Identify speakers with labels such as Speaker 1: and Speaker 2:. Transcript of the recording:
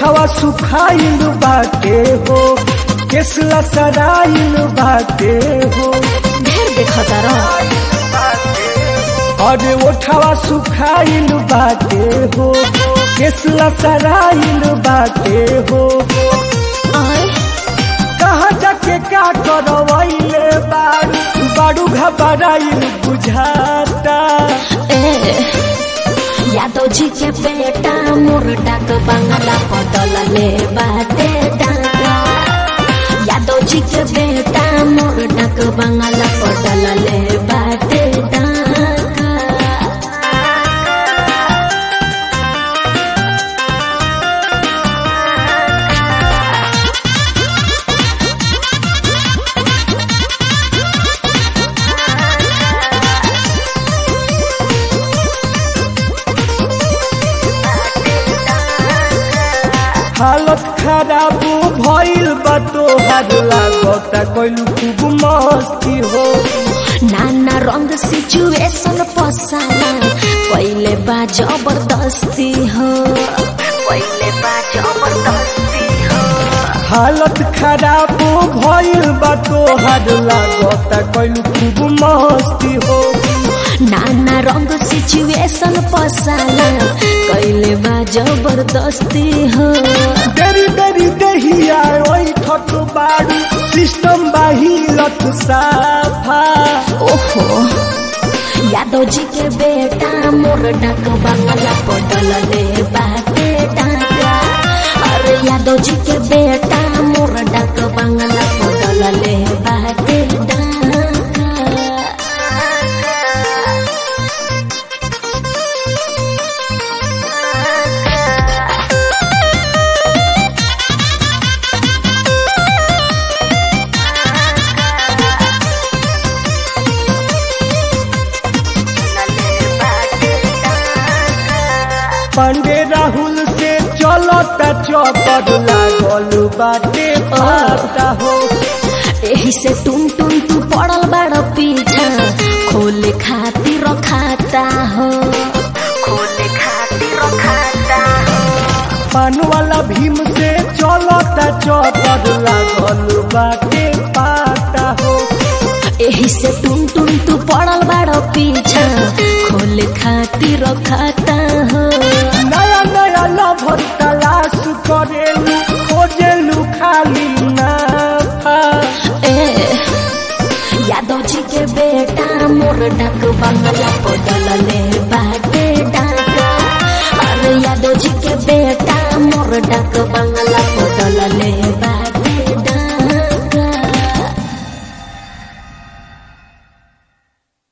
Speaker 1: ओठवा सुखाइल बाटे हो केसला सराइल बाटे हो
Speaker 2: ढेर देखता रह
Speaker 1: अरे ओठवा सुखाइल बाटे हो केसला सराइल बाटे हो
Speaker 2: आय
Speaker 1: कहाँ जाके का करवैले बारू बारू घबराइल बुझाता
Speaker 2: ए यादव जी के बेटा मोर डाक बंगला पटल ले बाटे डाका यादव जी के बेटा मोर डाक बंगला पटल ले बाटे डाका
Speaker 1: हालत खराब भइल बा तोहार लागता कइलू खूब मस्ती हो
Speaker 2: नाना रंग सिचुएशन पसाला पहिले बा जबरदस्ती हो पहिले बा जबरदस्ती हो
Speaker 1: हालत खराब भइल बा तोहार लागता कइलू खूब मस्ती हो
Speaker 2: नाना रंग सिचुएशन पसाला कैले बा जबरदस्ती हो
Speaker 1: देरी देरी दहिया ओइ ठक बारू सिस्टम बाहिलत साफा
Speaker 2: ओहो यादव जी के बेटा मोर डाक बंगला पटल ले बाटे डाका अरे यादव जी के बेटा मोर डाक बंगला पटल ले बाटे डाका
Speaker 1: पांडे राहुल से चलता चौपट लागल बाटे पाता हो
Speaker 2: एही से टुन टुन तू पड़ल बड़ पीछा खोले खातिर खाता हो खोले खातिर खाता हो
Speaker 1: पान वाला भीम से चलता चौपट लागल बाटे पाता हो
Speaker 2: एही से टुन टुन तू पड़ल बड़ पीछा खोले खातिर खाता हो
Speaker 1: नया नया लभर तलाश करेलू खोजेलू खाली नाफा
Speaker 2: ए यादव जी के बेटा मोर डाक बंगला पटल ले बाटे डाका अरे यादव जी के बेटा मोर डाक बंगला